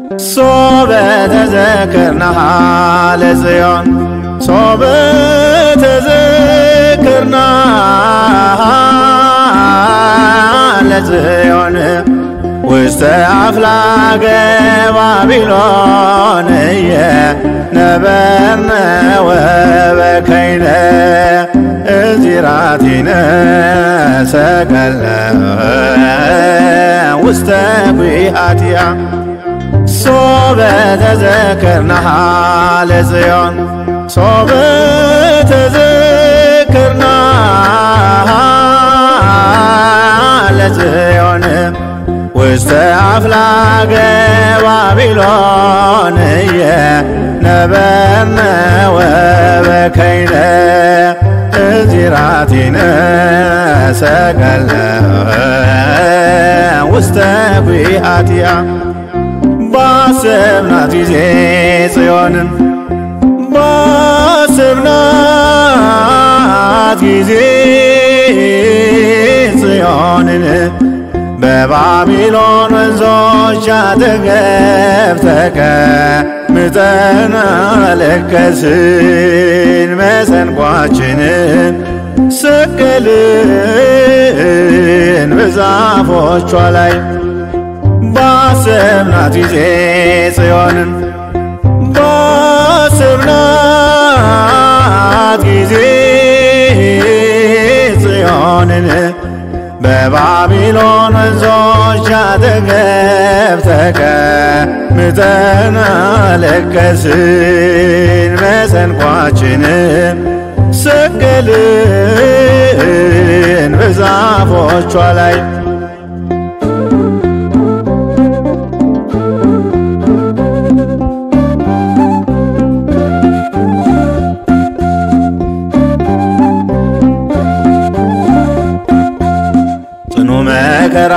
ሶበ ተዘክርናሃ ለጽዮን ሶበ ተዘክርናሃ ለጽዮን ውስተ አፍላገ ባቢሎን ነበርነ ወበከይነ እዚራቲነ ሰቀለ ውስተ ጒሃትያ ሶበ ተዘክርናሃ ለጽዮን ሶበ ተዘክርናሃ ለጽዮን ውስተ አፍላገ ባቢሎን ነበርነ ወበከይነ እዚራቲነ ሰቀለ ውስተ ጒሃትያ ባሰብናት ጊዜ ጽዮንን ባሰብናት ጊዜ ጽዮንን በባቢሎን ወንዞች አጠገብ ተቀምጠን አለቀስን። መሰንቋችንን ሰቀልን በዛፎቿ ላይ ባሰብናት ጊዜ ጽዮንን ባሰብናት ጊዜ ጽዮንን በባቢሎን ወንዞች አጠገብ ተቀምጠን አለቀስን። መሰንቋችንን ሰቀልን በዛፎቿ ላይ ጽኑ መከራ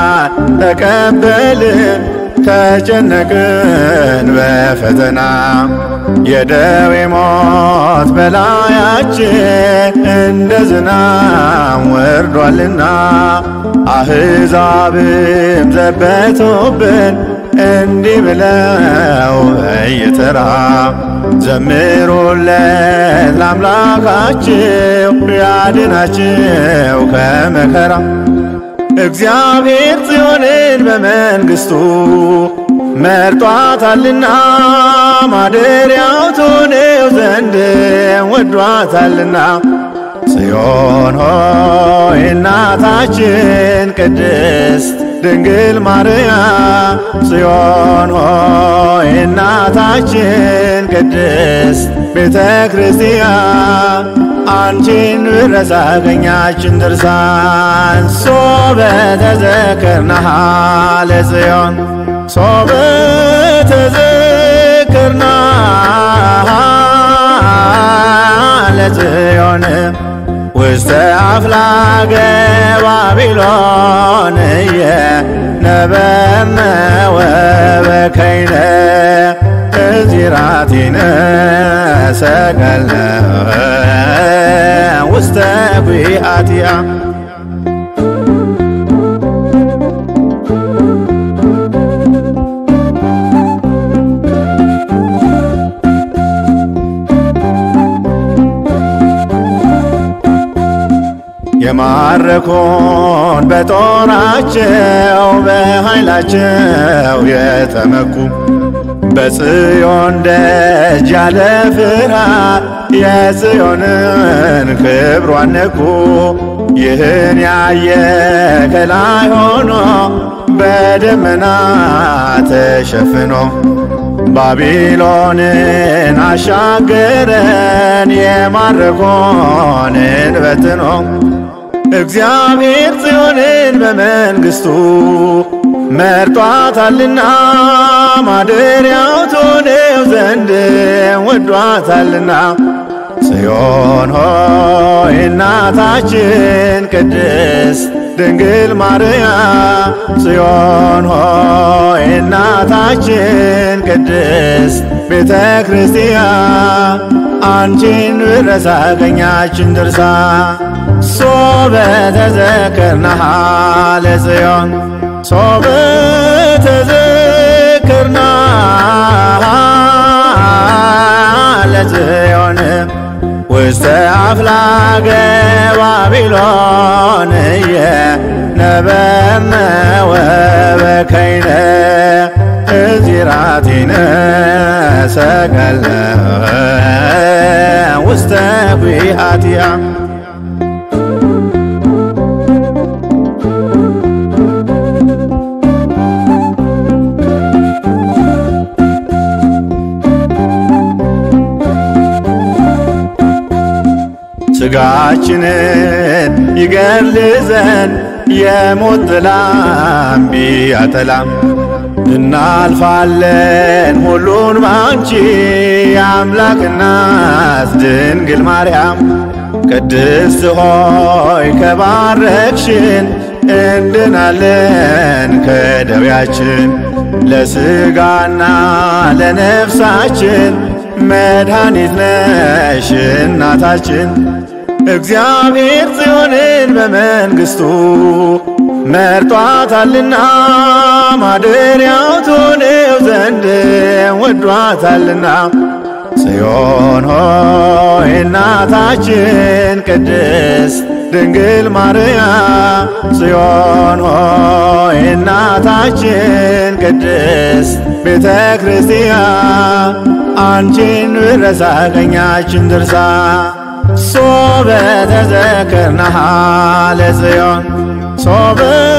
ተቀበልን ተጨነቅን በፈተና የደዌ ሞት በላያችን እንደ ዝናብ ወርዷልና አሕዛብም ዘበቱብን እንዲህ ብለው በየተራ ዘምሩለት ለአምላካችሁ ያድናችሁ ከመከራ እግዚአብሔር ጽዮንን በመንግሥቱ መርጧታልና ማደሪያው ትሆነው ዘንድ ወዷታልና ጽዮን ሆይ እናታችን ቅድስት ድንግል ማርያም ጽዮን ሆይ እናታችን ቅድስት ቤተ ክርስቲያን አንቺን ብረሳ አገኛችን ድርሳን ሶበ ተዘክርናሃ ለጽዮን ሶበ ተዘክርናሃ ለጽዮን ውስተ አፍላገ ባቢሎን ነበርነ ወበከይነ እዚራቲነ ሰቀለ ውስተ ጒሃትያ የማረኮን በጦራቸው በኃይላቸው የተመኩ በጽዮን ደጅ ያለ ፍርሃት የጽዮንን ክብሯን ነኩ። ይህን ያየ ከላይ ሆኖ በደመና ተሸፍኖ ባቢሎንን አሻገረን የማረኮንን በትኖ እግዚአብሔር ጽዮንን በመንግሥቱ መርጧታልና ማደሪያው ትሆነው ዘንድ ወዷታልና ጽዮን ሆይ እናታችን ቅድስት ድንግል ማርያም ጽዮን ሆይ እናታችን ቅድስት ቤተ ክርስቲያን አንቺን ብረሳ አገኛችን ድርሳ ሶበ ተዘክርናሃ ለጽዮን ሶበ ተዘክርናሃ ውስተ አፍላገ ባቢሎን ነበርነ ወበከይነ እዚራቲነ ሰቀልነ ውስተ ጒሃቲያ ስጋችንን ይገድል ዘንድ የሞት ጥላም ቢያጠላም እናልፋለን ሁሉን ባንቺ የአምላክ እናት ድንግል ማርያም ቅድስት ሆይ ከባረክሽን እንድናለን ከደዌያችን ለሥጋና ለነፍሳችን መድኃኒት ነሽ እናታችን። እግዚአብሔር ጽዮንን በመንግሥቱ መርጧታልና ማደሪያው ትሆነው ዘንድ ወዷታልና። ጽዮን ሆይ እናታችን ቅድስት ድንግል ማርያም ጽዮን ሆይ እናታችን ቅድስት ቤተ ክርስቲያን አንቺን ብረሳ ቀኛችን ድርሳ ሶበ ተዘክርናሃ ለጽዮን ሶበ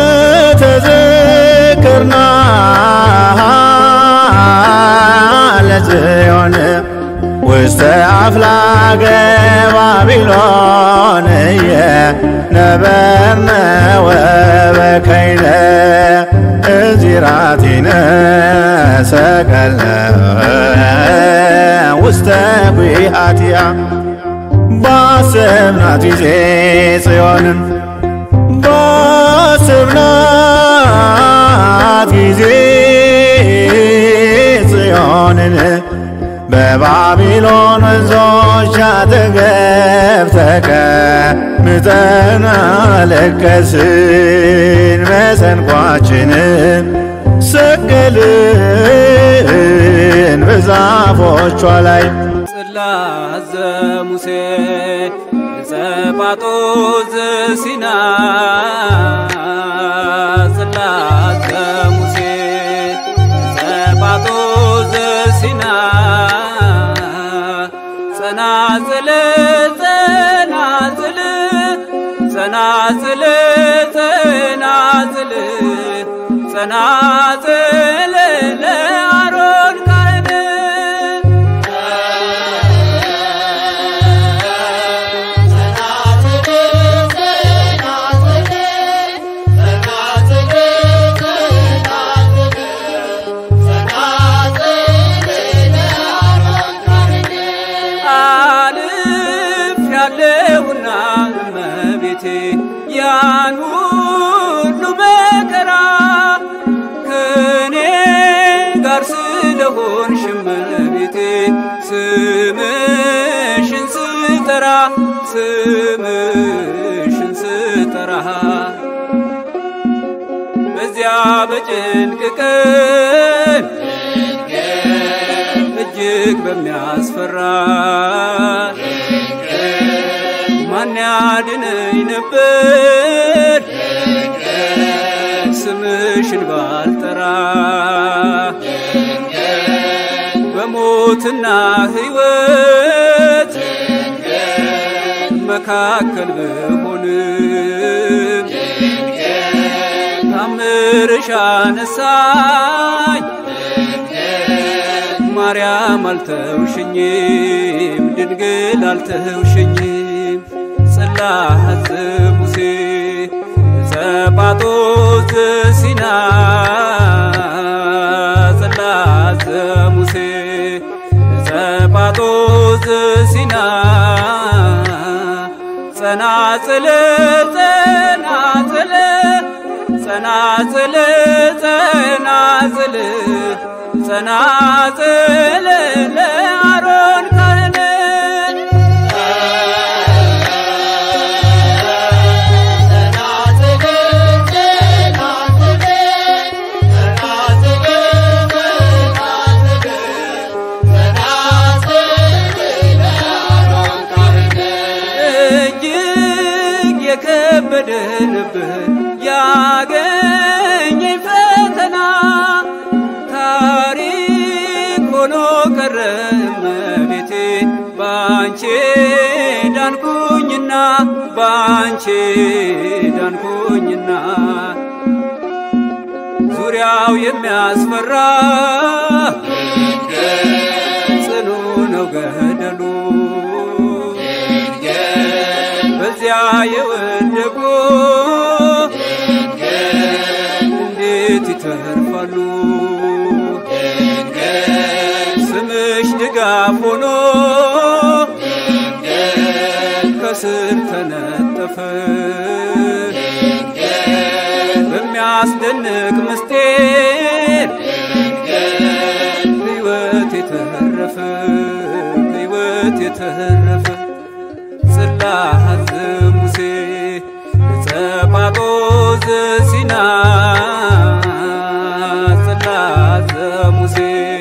ተዘክርናሃ ለጽዮን ውስተ አፍላገ ባቢሎን ነበርነ ወበከይነ እዚራቲነ ሰቀልነ ውስተ ጒሃቲያ ባሰብናት ጊዜ ጽዮንን ባሰብናት ጊዜ ጽዮንን በባቢሎን ወንዞች አጠገብ ተቀምጠን አለቀስን። መሰንቋችንን ሰቀልን በዛፎቿ ላይ ጽላት ዘሙሴ ጸጳጦስ ዘሲና ጽላት ዘሙሴ ጸጳጦስ ዘሲና ጸናጽል ጸናጽል ጸናጽል ጸናጽል ጸናጽል ለአሮን ካህን አልፍ ያለውና እመቤቴ ያን ሁሉ መከራ ከኔ ጋር ስለሆንሽ እመቤቴ ስምሽን ስጠራ ስምሽን ስጠራ በዚያ በጭንቅ ቀን እጅግ በሚያስፈራ ማን ያድነኝ ነበር ስምሽን ባልጠራ በሞትና ሕይወት መካከል ብሆንም ታምርሽ አነሳኝ ማርያም አልተውሽኝም ድንግል አልተውሽኝም ጽላት ሙሴ ጸጳጦስ ዘሲና ጽላት ሙሴ ጸጳጦስ ዘሲና ጸናጽል ጸናጽል ጸናጽል ጸናጽል ጸናጽል ለአሮን ካህን አይቼ ዳንኩኝና ዙሪያው የሚያስፈራ ጽኑ ነው ገደሉ በዚያ የወደቁ እንዴት ይተርፋሉ? ስምሽ ድጋፍ ሆኖ ከስር ተነጠፈ በሚያስደንቅ ምስጢር ሕይወት የተረፈ ሕይወት የተረፈ ጽላት ሙሴ ጸጳጦስ ሲና ጽላት ሙሴ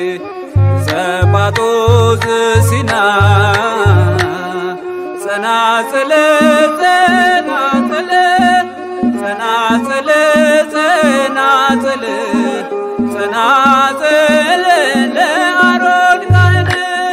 ጸጳጦስ ሲና ጸናጽል ጸናጽል ጸናጽል ጸናጽል ጸናጽል ለአሮን ካህን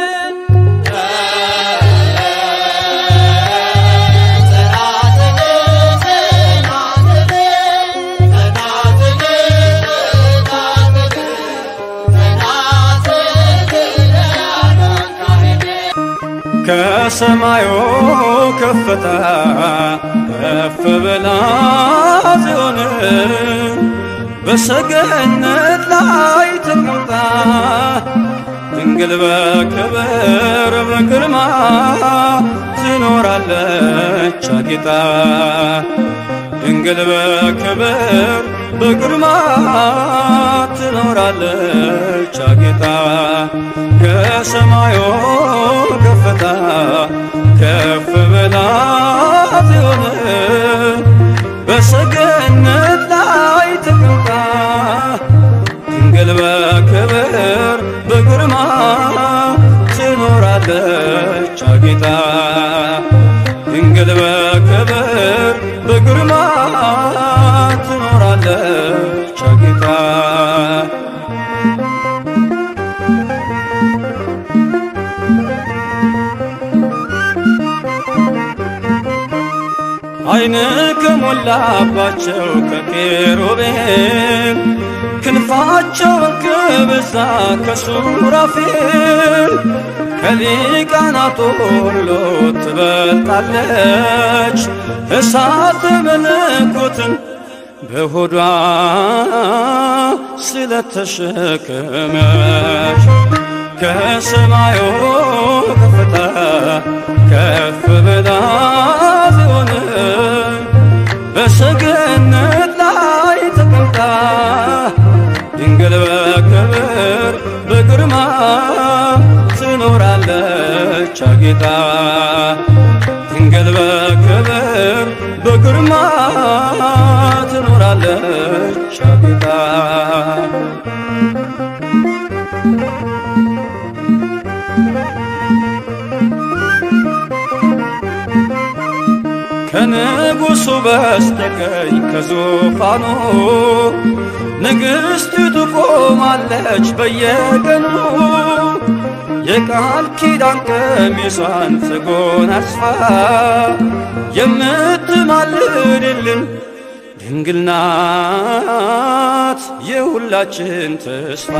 ከሰማዩ ከፍታ ከፍ ብላ ጽዮን በሰገነት ላይ ተቀምጣ ድንግል በክብር በግርማ ትኖራለች አጊጣ ድንግል በክብር በግርማ ትኖራለች አጊጣ ከሰማዩ ከፍታ ከፍ ብላ ጽዮን በሰገነት ላይ ተቀምጣ ድንግል በክብር በግርማ ትኖራለች አጊጣ ድንግል በክብር በግርማ ትኖራለች አጊጣ አይን ከሞላባቸው ከኬሩቤል ክንፋቸውን ከበዛ ከሱራፌል ከሊቃናቱ ሁሉ ትበልጣለች እሳት መለኮትን በሆዷ ስለተሸከመች ከሰማዩ ከፍታ ከፍ ብላ ጽዮን በሰገነት ላይ ተቀምጣ ድንግል በክብር በግርማ ትኖራለች አጊጣ ድንግል በክብር በግርማ ትኖራለች አጊጣ ከንጉሡ በስተቀኝ ከዙፋኑ ንግሥቲቱ ቆማለች በየቀኑ የቃል ኪዳን ቀሚሷን ተጎናጽፋ የምትማልድልን ድንግል ናት የሁላችን ተስፋ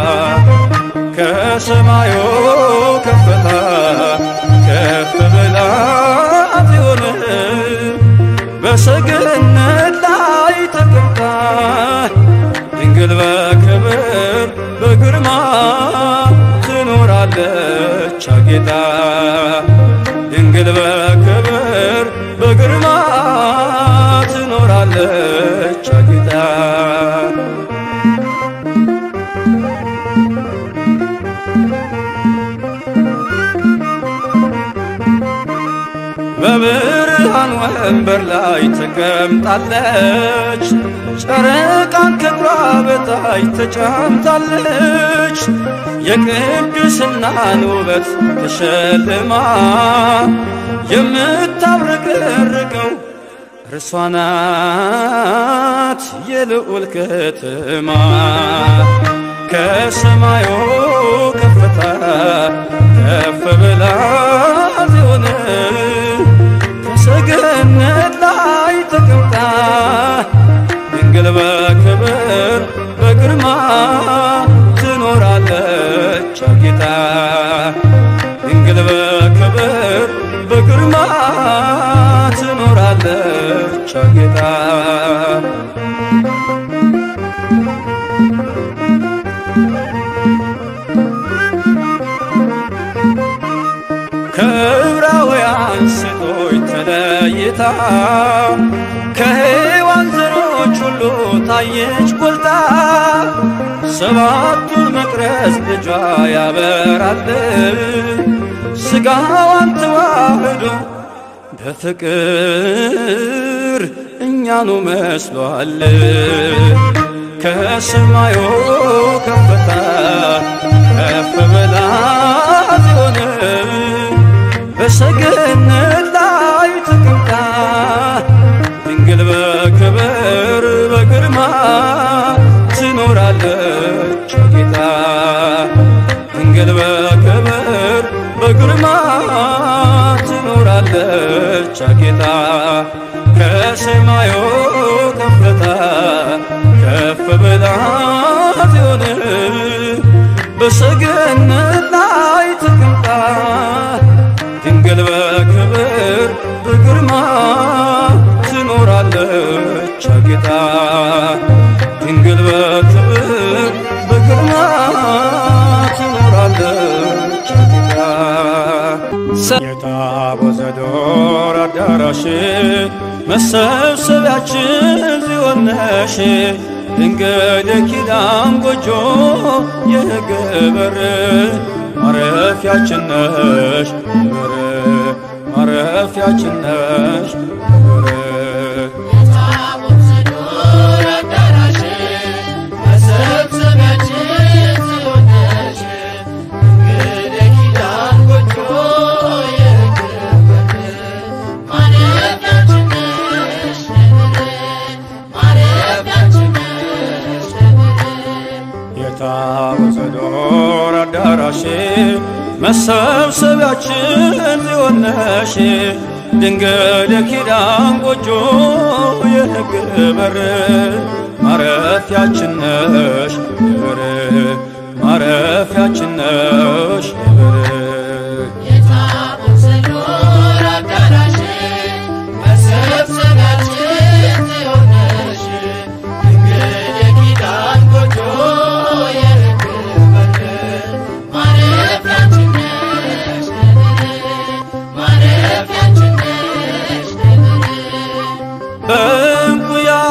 ከሰማዩ ከፍታ ከፍ ብላ ጽዮን በሰገነት ላይ ተቀምጣ ድንግል በክብር በግርማ ትኖራለች አጌጣ ድንግል በክብር በግርማ ትኖራለች አጌጣ በብርሃን ወንበር ላይ ተቀምጣለች፣ ጨረቃን ከእግሯ በታች ተጫምታለች። የቅድስናን ውበት ተሸልማ የምታብረቀርቀው እርሷ ናት የልዑል ከተማ ከሰማዩ ከፍታ ከፍ ብላ ጽዮን ከሰገነት ላይ ከዕብራውያን ሴቶች ተለይታ ከሔዋን ዘሮች ሁሉ ታየች ጎልታ ሰባቱን መቅረዝ ልጇ ያበራል ሥጋዋን ተዋህዶ በፍቅር እኛኑ መስሏል ከሰማዩ ከፍታ ከፍ ብላ ሆነ በሰገነት ላይ ተቀምጣ ድንግል በክብር በግርማ ትኖራለች ጌታ ድንግል በክብር በግርማ ትኖራለች ጌታ ከሰማዩ ከፍታ ከፍ ብላ ትሆን በሰገነት ላይ ተቀምጣ ድንግል በክብር በግርማ ትኖራለች ጌታ ድንግል በክብር በግርማ ትኖራለች ጌታ የታቦተ ዘዶር አዳራሽ መሰብሰቢያችን ጽዮን ነሽ ድንግል የኪዳን ጎጆ የሕግ በር ማረፊያችን ነሽ በር ማረፊያችን ነሽ በር የታቦት ዘዶር አዳራሽ መሰብሰቢያችን ጽዮን ነሽ ድንግል የኪዳን ጎጆ የሕግ በር ማረፊያችን ነሽ ነብር ማረፊያችን ነሽ ነብር የታቦተ ዘዶር አዳራሽ መሰብሰቢያችን ጽዮን ነሽ ድንግል የኪዳን ጎጆ የሕግ በር ማረፊያችን ነሽ በር ማረፊያችን ነሽ በር የታቦት ዘዶር አዳራሽ መሰብሰቢያችን ጽዮን ነሽ ድንግል የኪዳን ጎጆ የሕግ በር ማረፊያችን ነሽ ነብር ማረፊያችን ነሽ ነብር በእንቁ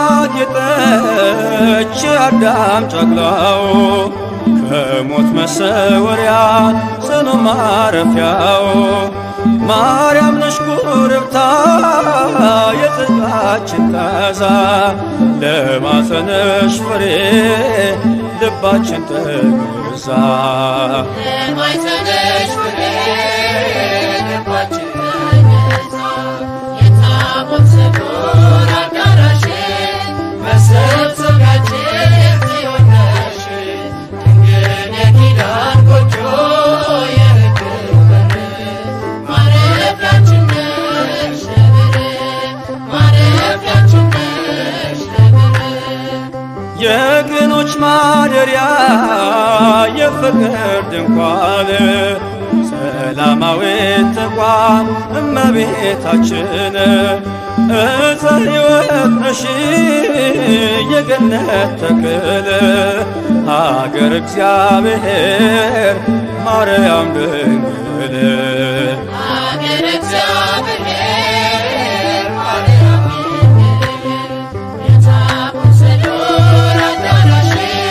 ያጌጠች አዳም ጨቅላው ከሞት መሰወሪያ ጽኑ ማረፊያው ማርያም ነሽ ኩርብታ የጽድቃችን ታዛ ለማፀነሽ ፍሬ ልባችን ተገዛ የማይጸነሽ ፍሬ ልባችን ተገዛ የታቦት ዘዶር አዳራሽ መሰብሰቢያችን ጽዮን ነሽ ድንግል የኪዳን ጎጆ የሕግ በር ማረፊያችን ነሽ ነብር ማረፊያችን ነሽ ነብር የቅኖች ማደሪያ የፍቅር ድንኳን ሰላማዊት ተቋም እመቤታችን እፀ ሕይወት ነሽ የገነት ተክል ሀገር እግዚአብሔር ማርያም ድንግል ሀገረ እግዚአብሔር ማርያም ድንግል የታቦት ዘዶር አዳራሽ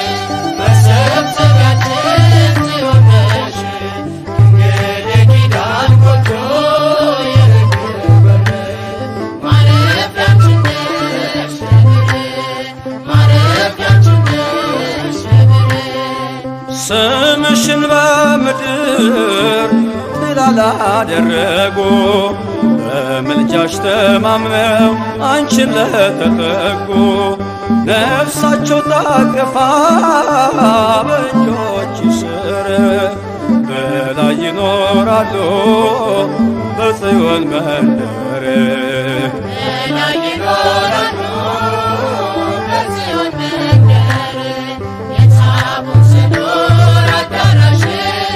መሰብሰቢያችን ጽዮን ነሽ ድንግል የኪዳን ጎጆ የሕግ በር ማረፊያችን ነሽ ነብር ማረፊያችን ነሽ ነብር ስምሽን በምድር ጥላ ላደረጉ በምልጃሽ ተማምነው አንቺን ለተጠጉ ነፍሳቸው ታቅፋ በእጆች ስር በላይ ይኖራሉ በጽዮን መንደር በላይ ይኖራሉ በጽዮን መንደር የታቦት ዘዶር አዳራሽ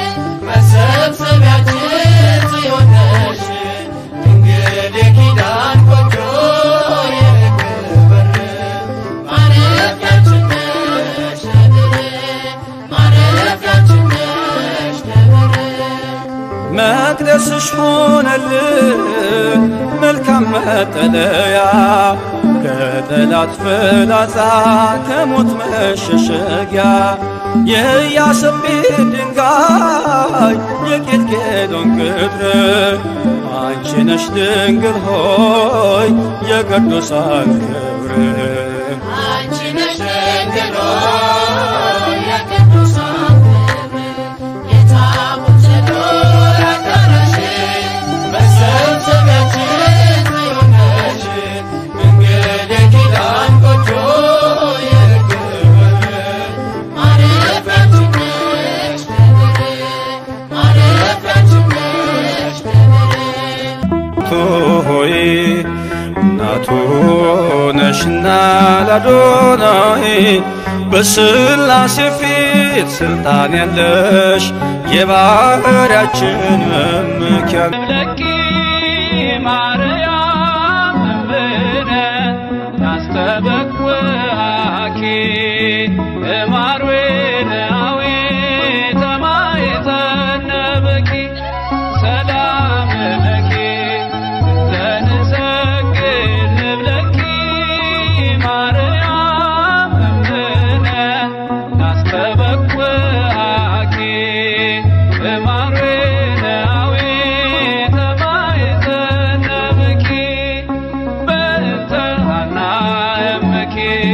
መሰብሰቢያችን ጽዮን ነሽ ድንግል የኪዳን ጎጆ የሕግ በር ማረፊያችን ነሽ ነብር ማረፊያችን መቅደስሽ ሆነልን መልካም መጠለያ ከጠላት ፍላጻ ከሞት መሸሸጊያ የኢያሰጲድ ድንጋይ የጌልጌሎን ቅጥር አንቺ ነሽ ድንግል ሆይ የቅዱሳን ክብር አንቺ ነሽ ድንግል ሆይ የቅዱሳን ክብር የታቦት ዱር አዳራሽ መሰብሰቢያችን የሆነሽ ድንግል የኪዳን ጎጆ የርግብ ማረፊያችን ነሽ ክብር ማረፊያችን ነሽ ክብር ቱ ሆይ እናቱ ነሽና ላዶናይ በስላሴ ፊት ስልጣን ያለሽ የባህርያችን መመኪያ ለኪ ማርያም እምነ ናስተበኩአኪ እማርዌናዊ ተማይተነበኪ ሰላም ለኪ ዘንሰግድ ንብለኪ ማርያም እምነ ናስተበኩአኪ እማርዌናዊ ተማይተነበኪ በእንተ ሐና እምኪ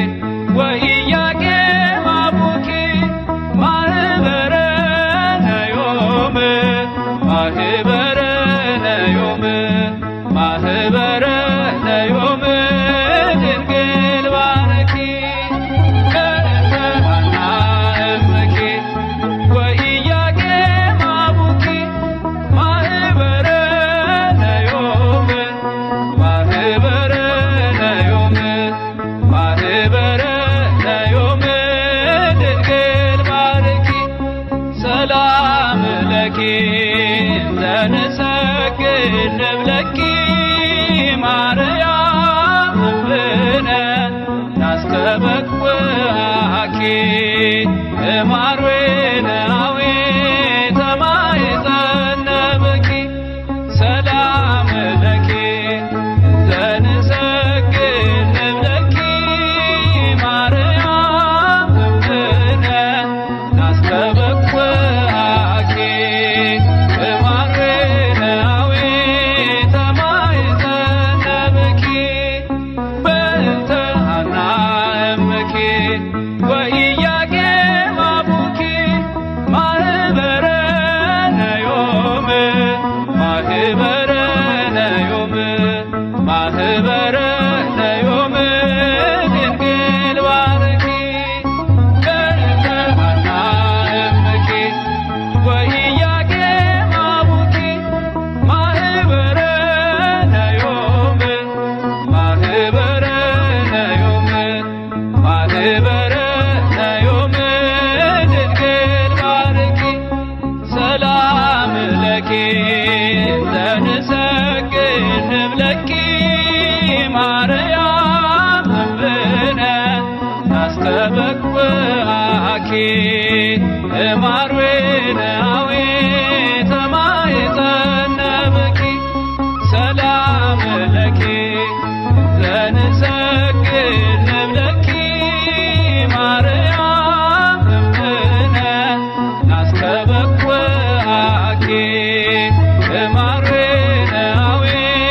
ወኢያቄም አቡኪ ማህበረ ነዮም ማህበረ ነዮም ማህበረ ነዮም ድንግል ባረኪ በእንተ ሐና እምኪ ወኢያቄም አቡኪ ማህበረ ነዮም ማህበረ ነዮም ማህበረ ነዮም ድንግል ባርኪ ሰላም ለኪ ዘንሰግድ ንብለኪ ማርያም እምነ ናስተበኩአኪ እማርዌናዊ ተማይጸነብኪ ሰላም ለኪ ዘንሰግድ ንብለኪ ማርያም እምነ ናስተበኩአኪ እማርዌናዊ ተማይጸነብኪ በእንተ ሐና እምኪ ወኢያቄም አቡኪ ማህበረ ነዮም ማህበረ ነዮም ማህበረ ነዮም ድንግል ባርኪ በእንተ ሐና እምኪ ወኢያቄም አቡኪ ማህበረ ነዮም ማህበረ ነዮም ማህበረ ነዮም ድንግል ባርኪ ሰላም ለኪ ዘንሰግድ ንብለኪ ማርያም እምነ ናስተበኩአኪ እማርዌናዊ ተማይጸነብኪ ሰላም ለኪ ዘንሰግድ ንብለኪ ማርያም እምነ ናስተበኩአኪ እማርዌናዊ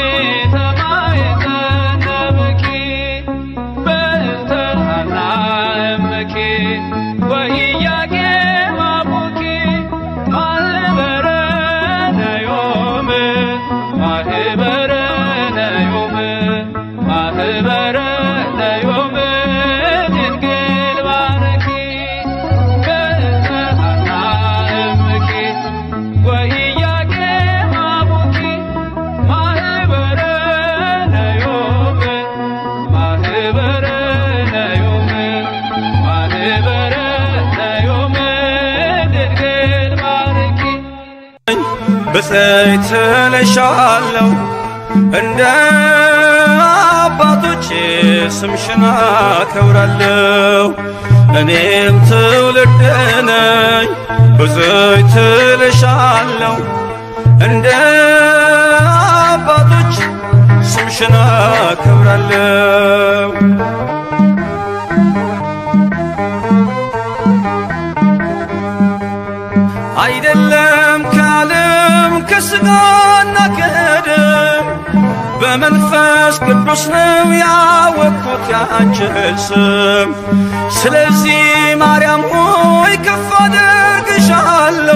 ተማይጸነብኪ በእንተ ሐና እምኪ ወኢያቄም አቡኪ ማህበረ ነዮም ማህበረ ነዮም ማህበረ ነዮም ድንግል ባርኪ በእንተ ሐና እምኪ ወኢያቄም አቡኪ ማህበረ ነዮም ማህበረ ነዮም ማህበረ ነዮም ድንግል ባርኪ ብፅዕት እልሻለሁ እንደ አባቶቼ ስምሽን አከብራለሁ እኔም ትውልድ ነኝ ብፅዕት እልሻለሁ እንደ አባቶች ስምሽን አከብራለሁ። አይደለም ከዓለም ከሥጋና ከደም በመንፈስ ቅዱስ ነው ያወቅኩት ያንችን ስም። ስለዚህ ማርያም ሆይ ከፍ አደርግሻለሁ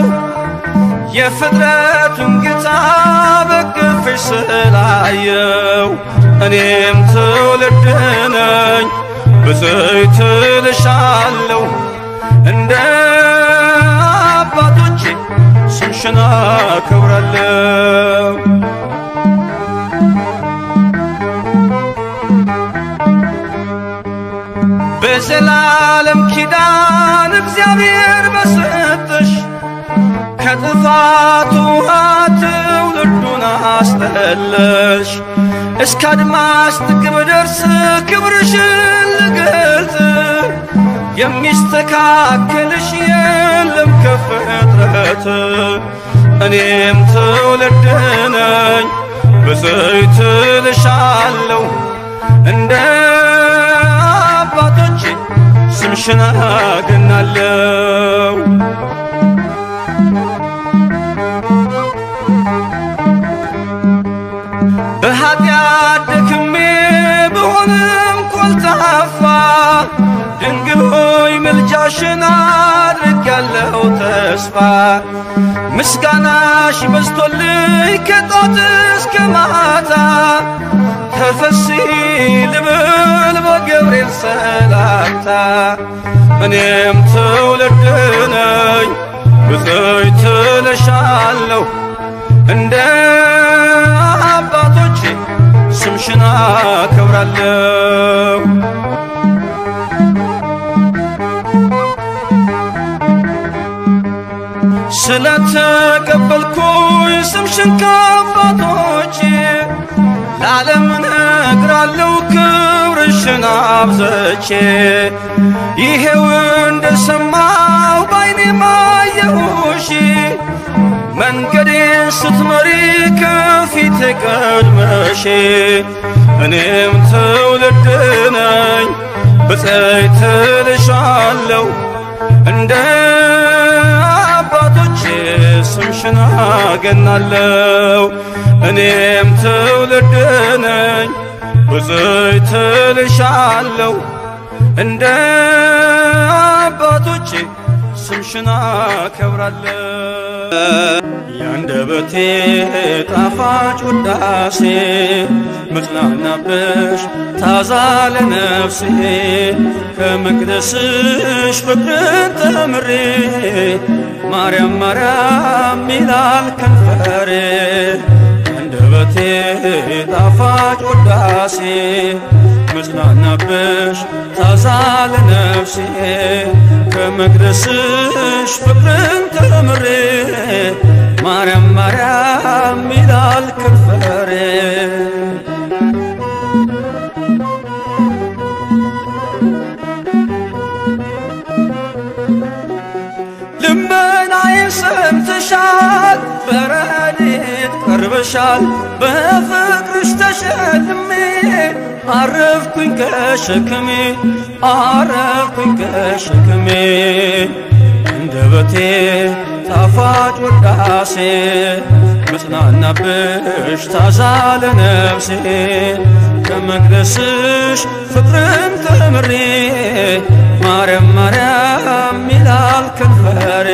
የፍጥረቱን ጌታ በቅፍሽ ስላየው እኔም ትውልድ ነኝ ብፅዕት እልሻለሁ እንደ አባቶቼ ስምሽን አከብራለሁ። በዘላለም ኪዳን እግዚአብሔር በሰጠሽ ከጥፋት ውሃ ትውልዱን አስጠለሽ እስከ አድማስ ጥግ ብደርስ ክብርሽን ልገልጽ የሚስተካከልሽ የለም ከፍጥረት እኔም ትውልድ ነኝ ብፅዕት እልሻለሁ እንደ አባቶቼ ስምሽን አገናለሁ። በኃጢአት ደክሜ ብሆንም ኮልታፋ ድንግል ሆይ ምልጃሽን አድርጌያለሁ ተስፋ ምስጋናሽ በዝቶልኝ ከጧት እስከ ማታ ተፈሲ ልብል በገብርኤል ሰላምታ እኔም ትውልድ ነኝ ብፅዕት እልሻለሁ እንደ አባቶቼ ስምሽን አከብራለሁ። ስለተቀበልኩኝ ስምሽን ከአባቶቼ ለዓለም እነግራለሁ ክብርሽን አብዘቼ ይሄው እንደሰማው ባይኔ ማየሁሽ መንገዴን ስትመሪ ከፊት ቀድመሽ እኔም ትውልድ ነኝ ብፅዕት እልሻለሁ እንደ አባቶቼ ስምሽን አገናለሁ እኔም ትውልድ ነኝ ብፅዕት እልሻለሁ እንደ አባቶቼ ስምሽን አከብራለሁ። ያንደበቴ ጣፋጭ ውዳሴ ምጽናናብሽ ታዛ ለነፍሴ ከመቅደስሽ ፍቅርን ተምሬ ማርያም ማርያም ይላል ከንፈሬ ያንደበቴ ጣፋጭ ውዳሴ መጽናናብሽ ታዛ ለነፍሴ ከመቅደስሽ ፍቅርን ተምሬ ማርያም ማርያም ይላል ከንፈሬ ልመናዬን ሰምተሻል፣ በረድኤት ቀርበሻል። በፍቅርሽ ተሸልሜ አረፍኩኝ ከሸክሜ አረፍኩኝ ከሸክሜ አንደበቴ ጣፋጭ ውዳሴ መጽናናብሽ ታዛ ለነፍሴ ከመቅደስሽ ፍቅርን ተምሬ ማርያም ማርያም ይላል ከንፈሬ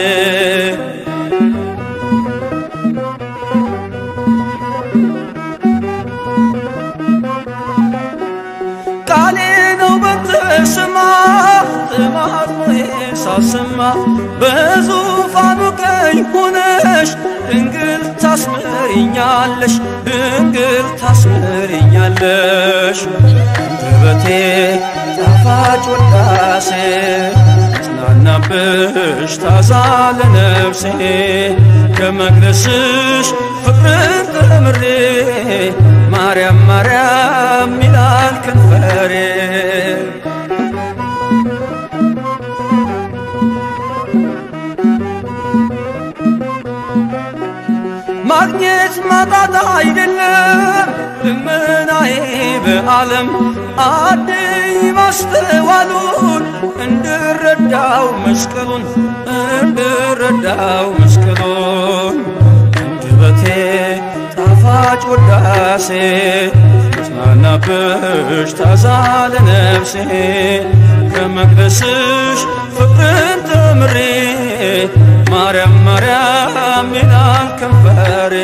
ቃሌ ነው በተሰማ ጥማጥሞዬ ሳሰማ በዙፋኑ ቀኝ ሆነሽ ድንግል ታስምሪኛለሽ ድንግል ታስምሪኛለሽ አንደበቴ ጣፋጭ ውዳሴ ጽናናብሽ ታዛ ለነፍሴ ከመቅደስሽ ፍቅርን ተምሬ ማርያም ማርያም ይላል ከንፈሬ ማግኘት ማጣት አይደለም ልመናዬ በዓለም አድይ ማስተዋሉን እንድረዳው መስቀሉን እንድረዳው መስቀሉን አንደበቴ ጣፋጭ ውዳሴ ተጽናናብሽ ታዛ ለነፍሴ ከመቅደስሽ ፍቅርን ተምሬ ማርያም ማርያም ይላል ከንፈሬ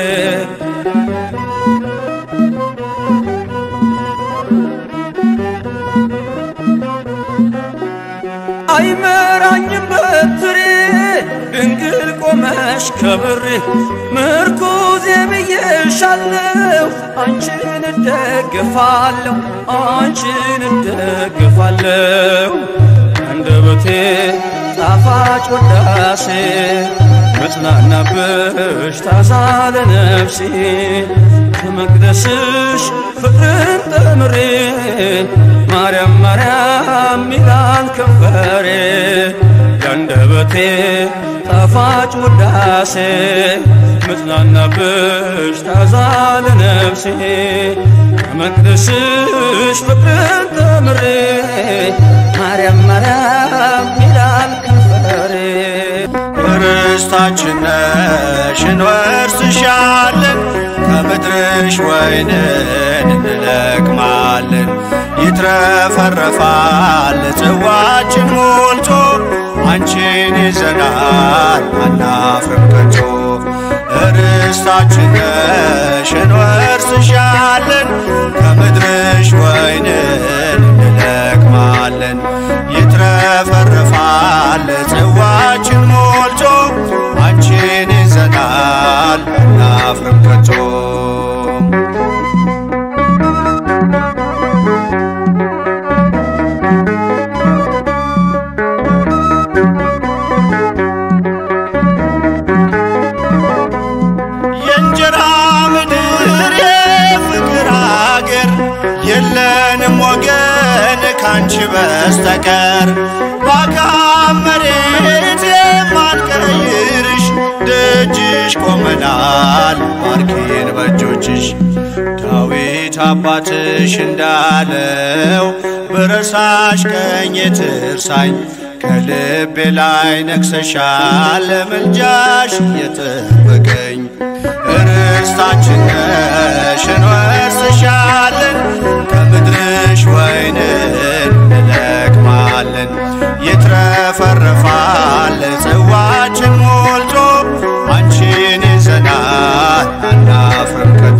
አይመራኝም በትሬ ድንግል ቆመሽ ከብሬ ምርኩዜ ብዬሻለሁ አንቺን እደግፋለሁ አንቺን እደግፋለሁ አንደበቴ ጣፋጭ ውዳሴ መጽናናብሽ ታዛ ለነፍሴ ከመቅደስሽ ፍቅርን ተምሬ ማርያም ማርያም ይላል ከንፈሬ ያንደበቴ ጣፋጭ ውዳሴ መጽናናብሽ ታዛ ለነፍሴ ከመቅደስሽ ፍቅርን ተምሬ ማርያም ማርያም ይላል ከንፈሬ ርስታችን ነሽ እንወርስሻለን ከምድርሽ ወይንን እንለቅማለን ይትረፈረፋል ጽዋችን ሞልቶ አንቺን ይዘናል አናፍርም ከቶ ርስታችን ነሽ እንወርስሻለን ከምድርሽ ወይንን እንለቅማለን ይትረፈረፋል ጽዋችን ሞልቶ አንቺን ይዘናል አናፍርም ከቶ የእንጀራ ምድር የፍቅር አገር የለንም ወገን ካንቺ በስተቀር ባካም መሬት የማንቀይርሽ ደጅሽ ቆመናል ባርኪን በእጆችሽ ዳዊት አባትሽ እንዳለው ብረሳሽ ቀኝ ትርሳኝ ከልቤ ላይ ነግሰሻል ለምልጃሽ እየጠበቀኝ ርስታችን ነሽ እንወርስሻለን ከምድርሽ ወይንን እንለቅማለን ይትረፈረፋል ጽዋችን ሞልቶ አንቺን ይዘናል አናፍርም ከቶ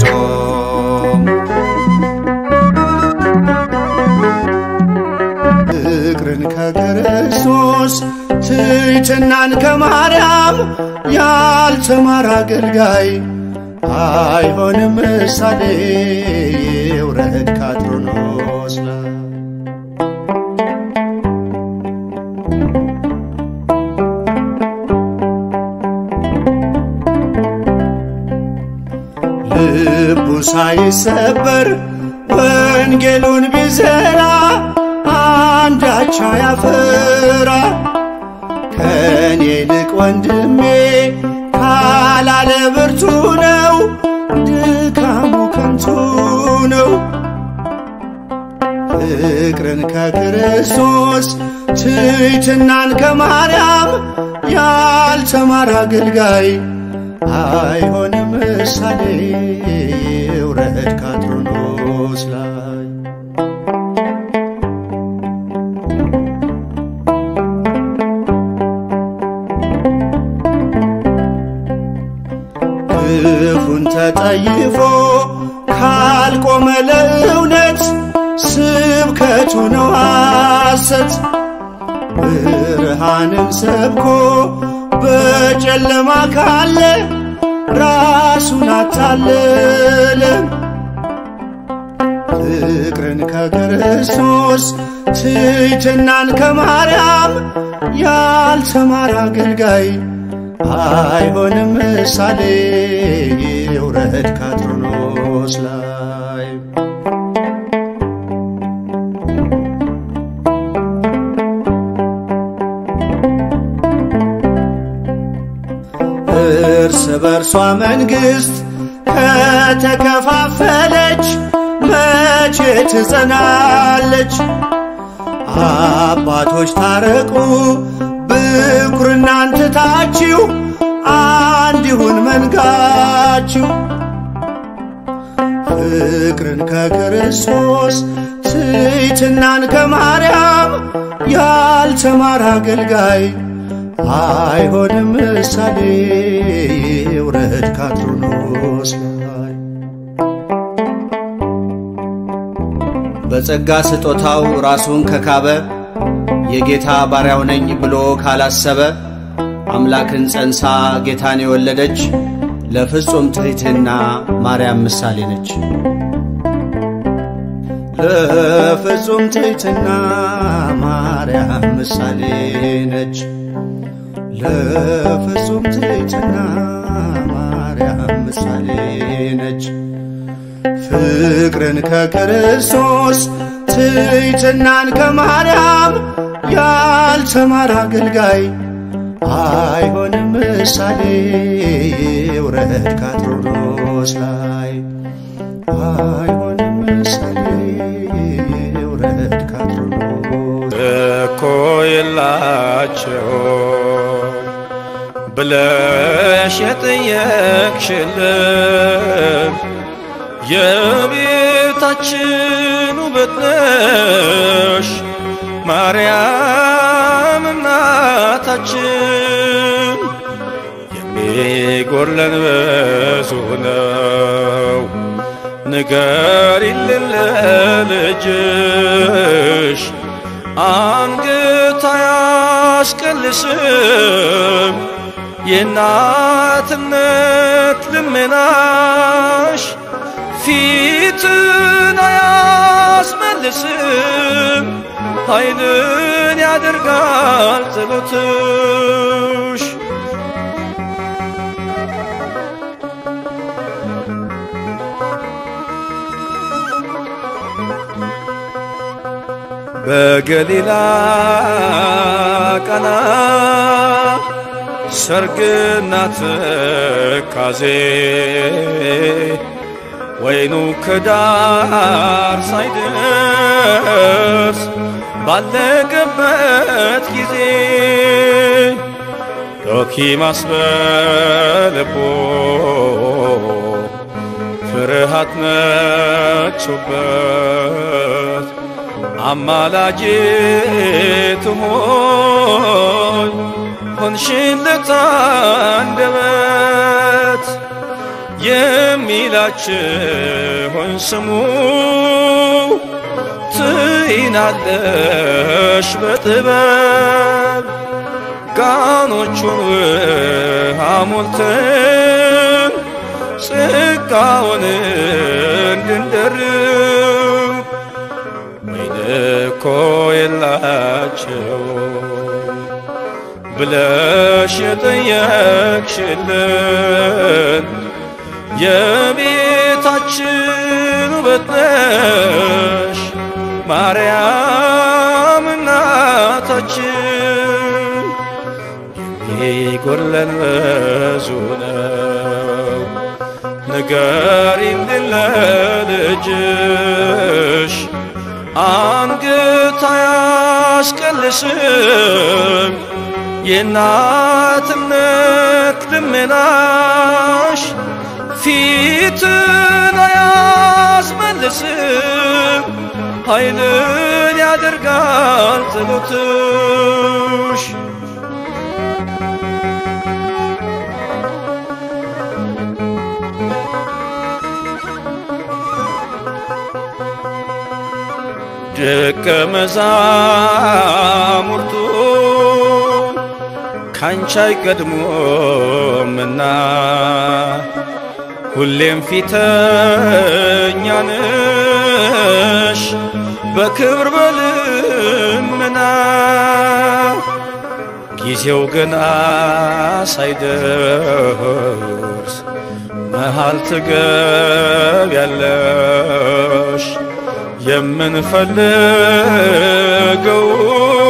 ፍቅርን ከክርስቶስ ትሕትናን ከማርያም ያልተማረ አገልጋይ አይሆንም ምሳሌ ይውረድ ካትሮኖስ ላይ ልቡ ሳይሰበር ወንጌሉን ቢዘራ አንዳች ያፈራ ከኔ ይልቅ ወንድሜ ካላለ ብርቱ ነው ድካሙ ከንቱ ነው። ፍቅርን ከክርስቶስ ትሕትናን ከማርያም ያልተማረ አገልጋይ አይሆንም ምሳሌ ይውረድ ካትሮኖስ ላይ ክፉን ተጠይፎ ካልቆመ ለእውነት ስብከቱ ነው ሐሰት። ብርሃንን ሰብኮ በጨለማ ካለ ራሱን አታለለ። ፍቅርን ከክርስቶስ ትሕትናን ከማርያም ያልተማረ አገልጋይ አይሆንም ምሳሌ ይውረድ ካትሮኖስ ላይ እርስ በርሷ መንግሥት ከተከፋፈለች መቼ ትጸናለች? አባቶች ታረቁ ብኩርናን ትታችሁ አንድ ይሁን መንጋችሁ ፍቅርን ከክርስቶስ ትሕትናን ከማርያም ያልተማረ አገልጋይ አይሆንም ምሳሌ ውረድ ካትሮኖስ ላይ በጸጋ ስጦታው ራሱን ከካበ የጌታ ባሪያው ነኝ ብሎ ካላሰበ አምላክን ጸንሳ ጌታን የወለደች ለፍጹም ትሕትና ማርያም ምሳሌ ነች። ለፍጹም ትሕትና ማርያም ምሳሌ ነች። ለፍጹም ትሕትና ማርያም ምሳሌ ነች። ፍቅርን ከክርስቶስ ትሕትናን ከማርያም ያልተማረ አገልጋይ አይሆንም ምሳሌ ውረድ ካትሮኖስ ላይ አይሆንም ምሳሌ ውረድ ካትሮኖስ እኮ የላቸው ብለሽ የጠየቅሽልን የቤታችን ውበት ነሽ ማርያም እናታችን የሚጎለን ብዙ ነው ንገሪልን ለልጅሽ አንገት አያስቀልስም የእናትነት ልመናሽ ፊትን አያስመልስም ኃይልን ያደርጋል ጸሎትሽ በገሊላ ቀና ሰርግና ትካዜ ወይኑ ከዳር ሳይደርስ ባለቀበት ጊዜ ዶኪማስ በልቦ ፍርሃት ነግሶበት አማላጄ ትሆን ሆንሽለት አንደበት የሚላችሁን ስሙ ትይናለሽ በጥበብ ጋኖቹን ውሃ ሞልተን ጸጋውን እንድንደርብ ወይን እኮ የላቸው ብለሽ የጠየቅሽልን የቤታችን ውበት ነሽ ማርያም እናታችን የሚጎለን ብዙ ነው ንገሪልን ለልጅሽ አንገት አያስቀልስም የእናትነት ልመናሽ ፊትን አያስመልስም ኃይልን ያደርጋል ጸሎትሽ ደቀ መዛሙርቱ ካንቺ አይቀድሞምና ሁሌም ፊተኛ ነሽ በክብር በልመና ጊዜው ገና ሳይደርስ መሃል ትገቢያለሽ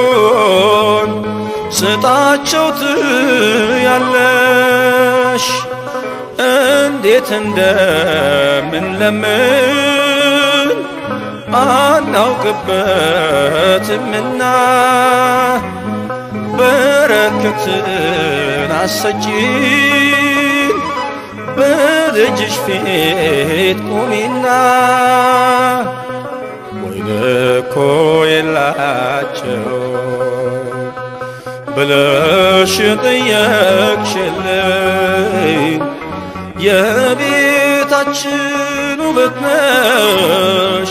የምንፈልገውን ስጣቸው ትያለሽ እንዴት እንደምንለምን አናውቅበትምና በረከትን አሰጪን በልጅሽ ፊት ቁሚና ወይን እኮ የላቸው ብለሽ ጠየቅሽልኝ የቤታችን ውበት ነሽ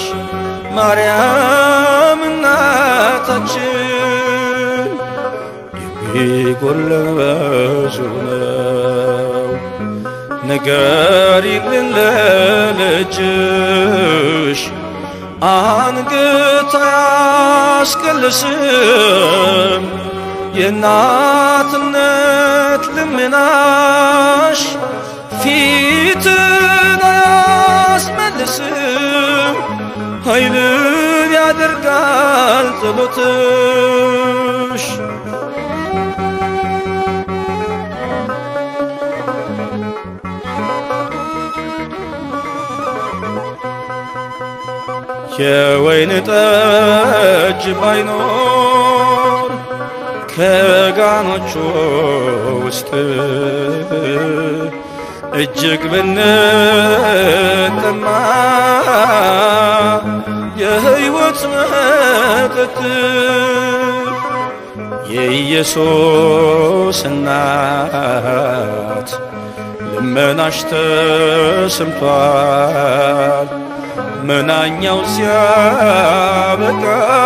ማርያም እናታችን የሚጎለን ብዙ ነው ንገሪልን ለልጅሽ አንገት አያስቀልስም የእናትነት ልመናሽ ፊትን አያስመልስም ኃይልን ያደርጋል ጸሎትሽ የወይን ጠጅ ባይኖር ከጋኖቹ ውስጥ እጅግ ብንጠማ የሕይወት መጠጥ የኢየሱስ እናት ልመናሽ ተሰምቷል መናኛው ሲያበቃ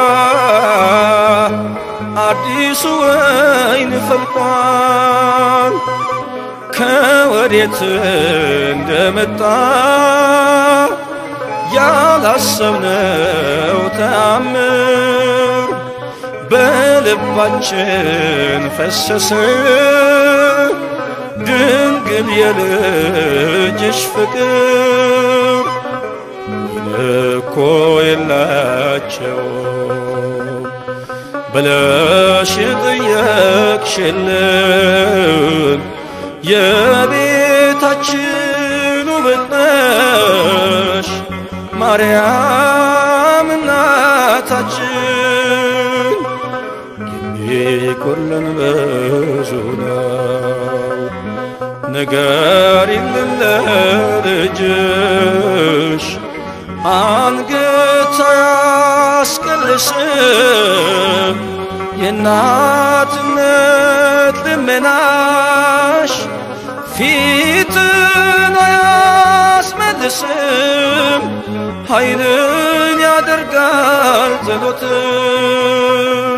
አዲሱ ወይን ፈልቋል ከወዴት እንደመጣ ያላሰብነው ተአምር በልባችን ፈሰሰ ድንግል የልጅሽ ፍቅር እኮ የላቸው ብለሽ ጠየቅሽልን የቤታችን ውበት ነሽ ማርያም እናታችን የሚጎለን ብዙ ነው ንገሪልን ለልጅሽ አንገት አያስቀልስም የእናትነት ልመናሽ ፊትን አያስመልስም ኃይልን ያደርጋል ጸሎትሽ